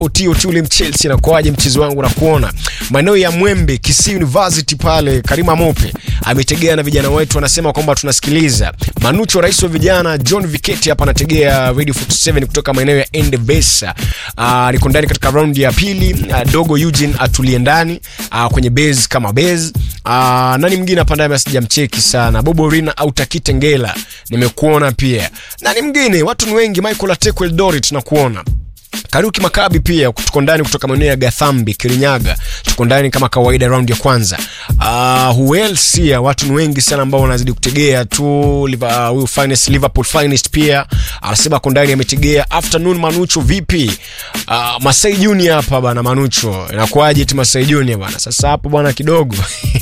Oti Oti ule Chelsea nakuaje mchezo wangu na kuona maeneo ya Mwembe Kisii University pale Karima Mope ametegea na vijana wetu wanasema kwamba tunasikiliza Manucho rais wa vijana John Viketi hapa anategea Radio 47 kutoka maeneo ya Endebesa uh, niko ndani katika round ya pili uh, dogo Eugene atulie ndani uh, kwenye base kama base uh, nani mwingine hapa ndani sijamcheki sana Bobo Rina au Takite Ngela nimekuona pia nani mwingine watu ni wengi Michael Ateko Eldoret nakuona Karuki Makabi pia tuko ndani kutoka maeneo ya Gathambi, Kirinyaga. Tuko ndani kama kawaida round ya kwanza. Uh, who else here? Watu ni wengi sana ambao wanazidi kutegea tu Liva- huyu uh, finest Liverpool finest pia anasema ako ndani ametegea. Afternoon Manucho vipi? Uh, Masai Junior hapa bana Manucho. Inakuaje ti Masai Junior bana? Sasa hapo bwana kidogo.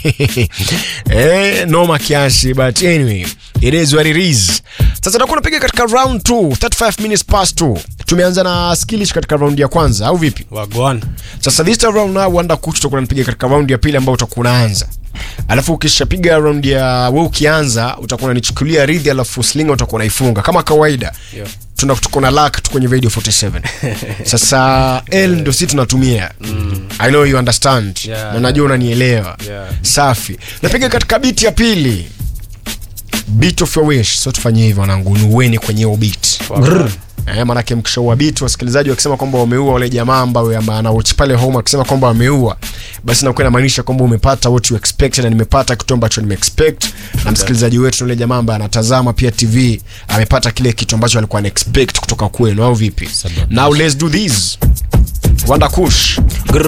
eh, noma kiasi but anyway, it is what it is. Sasa tutakuwa tunapiga katika round 2, 35 minutes past 2. Tumeanza na skillish katika round ya kwanza au vipi? wagwan Sasa this time round now wanda kuch tutakuwa tunapiga katika round ya pili ambayo utakuwa unaanza. Alafu ukishapiga round ya wewe ukianza utakuwa unanichukulia ridhi alafu slinga utakuwa unaifunga kama kawaida. Yeah. Tuna tuko na luck tu kwenye Radio 47. Sasa L ndio sisi tunatumia. I know you understand. Yeah. Na najua unanielewa. Yeah. Safi. Napiga katika beat ya pili. Beat of your wish. So tufanye hivyo wanangu, nuweni kwenye hiyo beat. Wagwan. Eh, manake mkishaua beat wasikilizaji wakisema kwamba wameua wale jamaa ambao anawatch pale home akisema kwamba wameua, basi nakuwa inamaanisha kwamba umepata what you expected na nimepata kitu ambacho nimeexpect, na msikilizaji wetu yule jamaa ambaye anatazama pia TV amepata kile kitu ambacho alikuwa anaexpect kutoka kwenu, au vipi? Now let's do this. Wanda Kush.